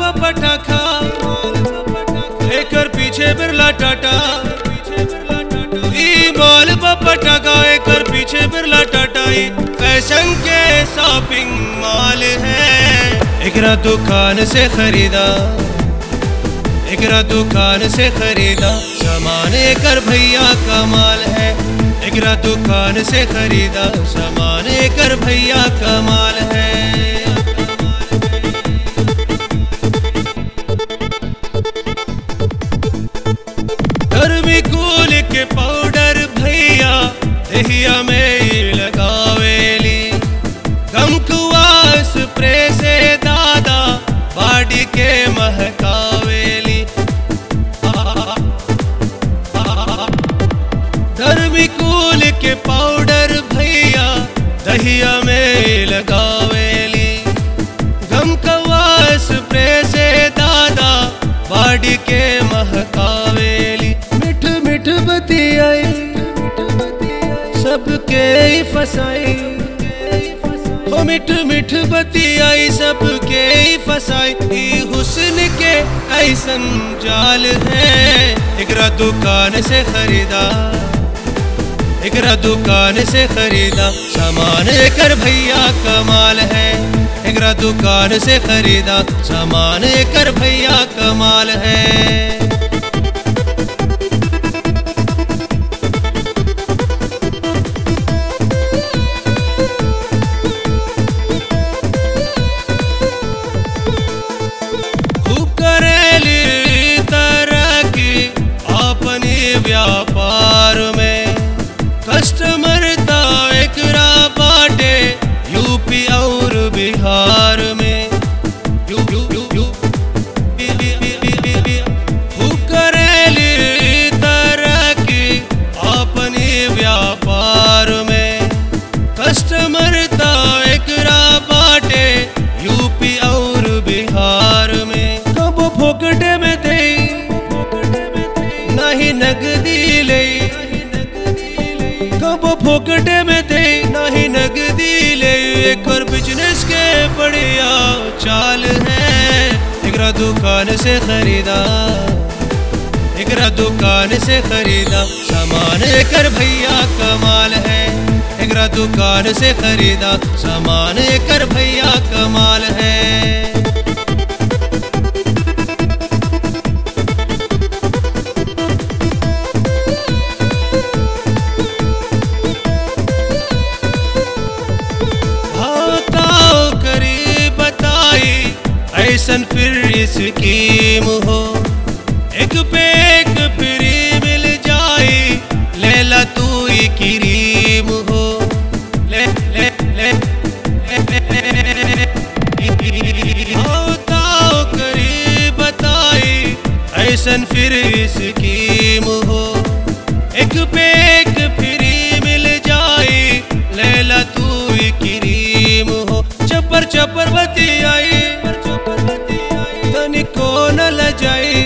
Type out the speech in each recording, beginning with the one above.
का पटाखा एकर पीछे बिरला टाटा ई माल का पटाखा एकर पीछे बिरला टाटा ई फैशन के शॉपिंग मॉल है एकरा दुकान से खरीदा एकरा दुकान से खरीदा सामान एकर भैया का माल है एकरा दुकान से खरीदा सामान एकर भैया का माल है थर्मिकोल के पाउडर भैया दहिया में ही लगावेली गमकुआ स्प्रे से दादा बाडी के महकावेली थर्मिकोल के पाउडर भैया दहिया में लगावेली गमकवा स्प्रे से दादा बाडी के महकावेली मिठ मिठ बतियाई सबके ही फसाई ओ मिठ मिठ बतियाई सबके ही फसाई ई हुस्न के ऐसन जाल है एकरा दुकान से खरीदा एकरा दुकान से खरीदा सामान एकर भैया कमाल है एकरा दुकान से खरीदा सामान एकर भैया कमाल है खूब करेली तरक्की अपनी व्यापार में कस्टमर ता एकरा बाटे यूपी और बिहार में U U U U B- B- B- B- B- B- खूब करेली तरक्की अपनी व्यापार में कस्टमर ता एकरा बाटे यूपी और बिहार में कब फोकटे में दे नहीं नगदी ले कब फोकटे में दे नहीं नगदी ले एक और बिजनेस के बढ़िया चाल है एकरा दुकान से खरीदा एकरा दुकान से खरीदा सामान एकर भैया कमाल है एकरा दुकान से खरीदा सामान एकर भैया कमाल है भाताओ करी बताई ऐसन फिर स्कीम हो एक पे एक फ्री मिल जाई लेला तू ही क्रीम हो ले ले ले भाताओ करी बताई ऐसन फिर स्कीम हो एक पे एक फ्री मिल जाई लेला तू ही क्रीम हो चपर चपर बती आई तनिको न लजाई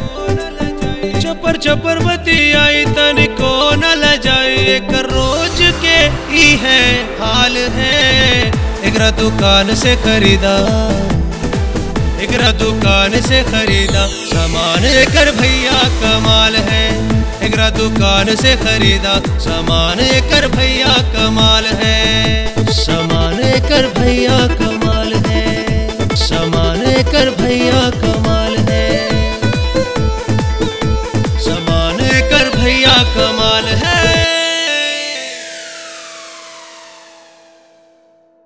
चपर चपर बती आई तनिको न लजाई एक रोज के ही है हाल है एकरा दुकान से खरीदा एकरा दुकान से खरीदा सामान एकर भैया कमाल है एकरा दुकान से खरीदा सामान एकर भैया कमाल है सामान एकर भैया कमाल है सामान एकर भैया कमाल